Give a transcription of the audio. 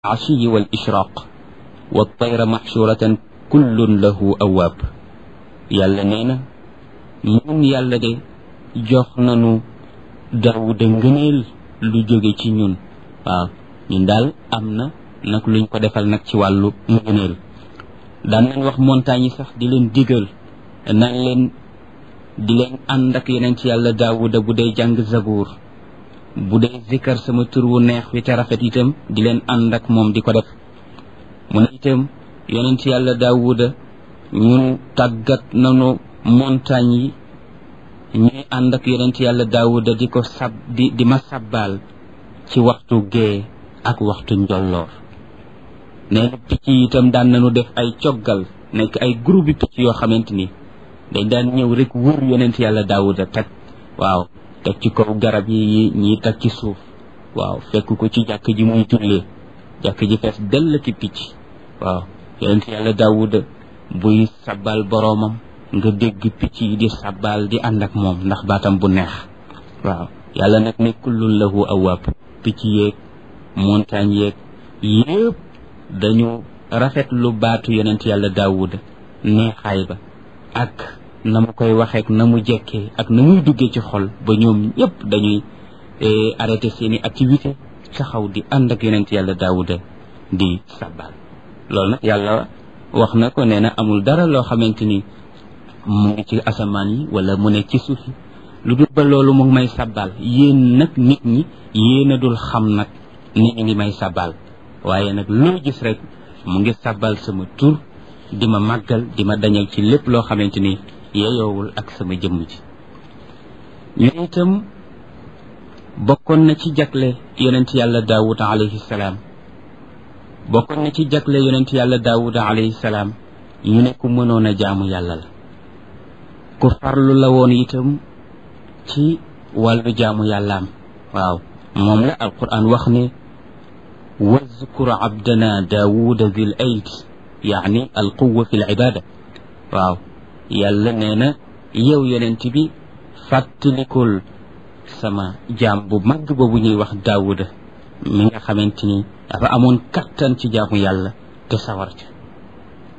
العشي والإشراق والطير محشورة كل له أواب yàlla nee na ñun yàlla de jox nañu Daawuda ngëneel lu jóge ci ñun waaw ñun daal am na nag luñ ko defal nag ci wàllu ngëneel daan nañ wax montagne yi sax di leen digal nañ leen di leen ànd ak yeneen ci yàlla Daawuda bu dee jàng zabuur bu dee zikkar sama tur wu neex wi te rafet itam di leen ànd ak moom di ko def mu ne itam yeneen ci yàlla Daawuda ñun tàggat nanu montagne yi ñuy ànd ak yonent yàlla daawuda di ko sab di di ma sabbaal ci waxtu gee ak waxtu njolloor nee na picc yi itam daan nañu def ay coggal nekk ay groupe bi picc yoo xamante ni dañ daan ñëw rek wër yonent yàlla daawuda teg waaw teg ci kaw garab yi ñii teg ci suuf waaw fekk ko ci jàkk ji muy jullee jàkk ji fees dell ki picc waaw yonent yàlla daawuda buy sabbal boroomam nga dégg picc yi di sabbal di ànd ak moom ndax baatam bu neex waaw yàlla nag ne kullun lahu awaab picc yeeg montagne yeeg yëpp dañu rafet lu baatu yonent yàlla daawuda neexaay ba ak na mu koy waxeek na mu jekkee ak na muy duggee ci xol ba ñoom ñëpp dañuy arrêté seeni activité taxaw di ànd ak yonent yàlla daawuda di sabbal loolu nag yàlla wax na ko nee na amul dara loo xamante ni mu ngi ci asamaan yi wala mu nekk ci suuf yi lu dul ba loolu mu ngi may sabbal yéen nag nit ñi yéen a dul xam nag ni ñu ngi may sabbal waaye nag loo gis rek mu ngi sabbal sama tur di ma màggal di ma dañal ci lépp loo xamante ni yeyoowul ak sama jëmm ji ñu itam bokkoon na ci jagle yonent yàlla daawud alayhi salaam bokkoon na ci jagle yonent yàlla daawuda alayhi salaam ñu ne ku mënoon a jaamu yàlla la ku farlu la woon itam ci wàllu jaamu yàllaam waaw moom la alquran wax ne wazkur abdana daawuda dil ayd yaani alquwa fi l ibada waaw yàlla nee na yow yonent bi fàttalikul sama jaam bu mag boobu ñuy wax daawuda mi nga xamante ni dafa amoon kattan ci jaamu yàlla te sawar ca